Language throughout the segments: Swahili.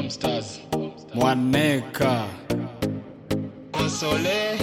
Bombstars. Mwaneka Console.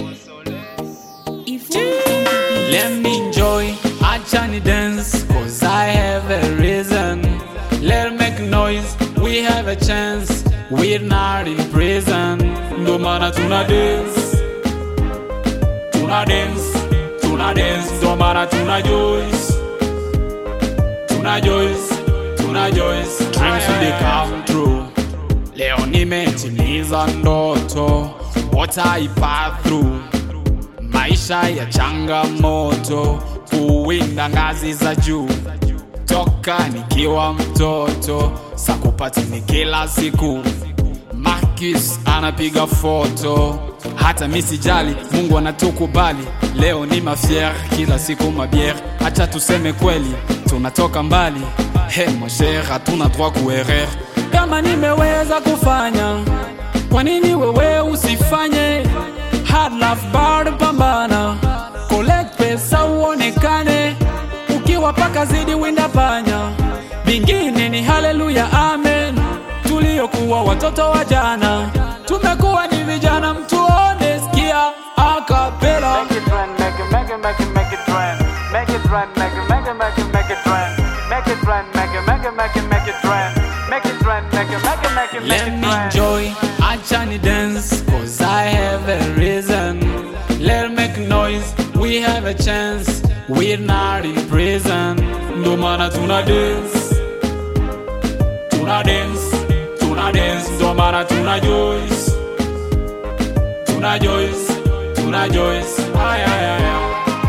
Let me enjoy, acha ni dance Cause I have a reason Let make noise, we have a chance We're not in prison Ndo maana tuna dance Tuna dance, tuna dance Ndo maana tuna joyce Tuna joyce, tuna joyce Dreams they come true Leo nimetimiza ndoto What I pass through maisha ya changamoto, kuwinda ngazi za juu toka nikiwa mtoto, sakupati ni kila siku. Marcus anapiga foto, hata mi sijali, Mungu anatukubali. Leo ni mafier, kila siku mabiere, acha tuseme kweli, tunatoka mbali. He mon cher, hatuna droit kuerer. Kama nimeweza kufanya, kwa nini wewe usifanye? Hard love bado pambana, collect pesa uonekane, ukiwa paka zidi winda panya, vingine ni haleluya amen. Tuliokuwa watoto wa jana, tumekuwa ni vijana, mtuone, sikia akapela. Make it trend, make it, make it, make it, make it trend. Make it trend, make it, make it, make it, make it trend. Make it trend, make it, make it, make it, make it trend. Make it trend, make it, make it, make it, make Let it me trend. enjoy, acha ni dance, cause I have a reason. Let make noise, we have a chance. We're not in prison. Ndo maana tuna dance, tuna dance, tuna dance. Ndo maana tuna joyce, tuna joyce, tuna joyce. Ay, ay, ay, ay.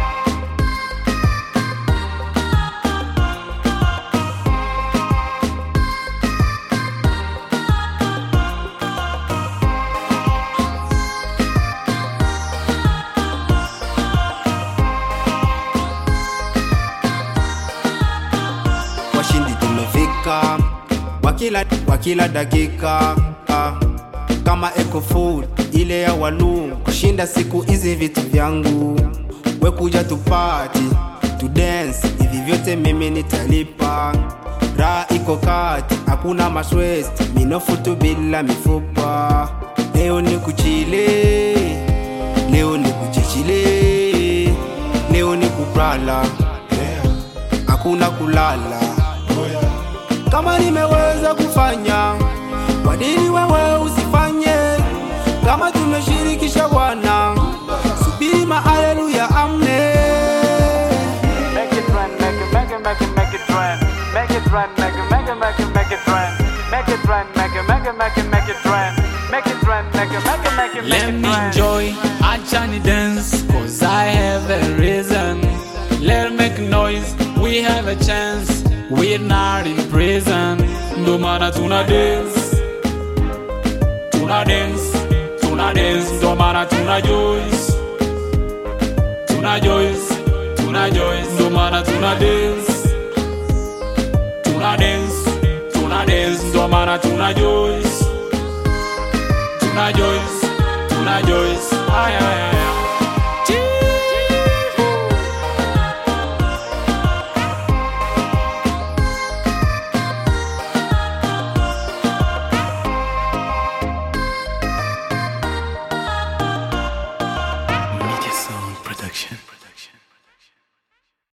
washindi tumefika kwa kila, kwa kila dakika ah. kama eco food ile ya walum kushinda siku hizi vitu vyangu we kuja tupati tu dance hivi vyote mimi nitalipa raha iko kati hakuna maswest minofutu bila mifupa leo ni kuchile leo ni kuchichile leo ni kuprala hakuna kulala kama nimeweza kufanya kwa nini wewe usifanye kama tumeshirikisha bwana subiri maaleluya amne Make it trend, make it, make it, make it, make it trend. Make it trend, make it, make it, make it, make it trend. Make it trend, make it, make it, make it, make it trend. Make it trend, make it, make it, make it, make Let it me trend. enjoy, acha ni dance, cause I have a reason. Let make noise, we have a chance. We're not in prison. Ndo maana tuna dance, tuna dance, tuna dance. Ndo maana tuna joyce, tuna joyce, tuna joyce. Ndo maana tuna dance, tuna dance, tuna dance. Ndo maana tuna joyce, tuna joyce, tuna joyce.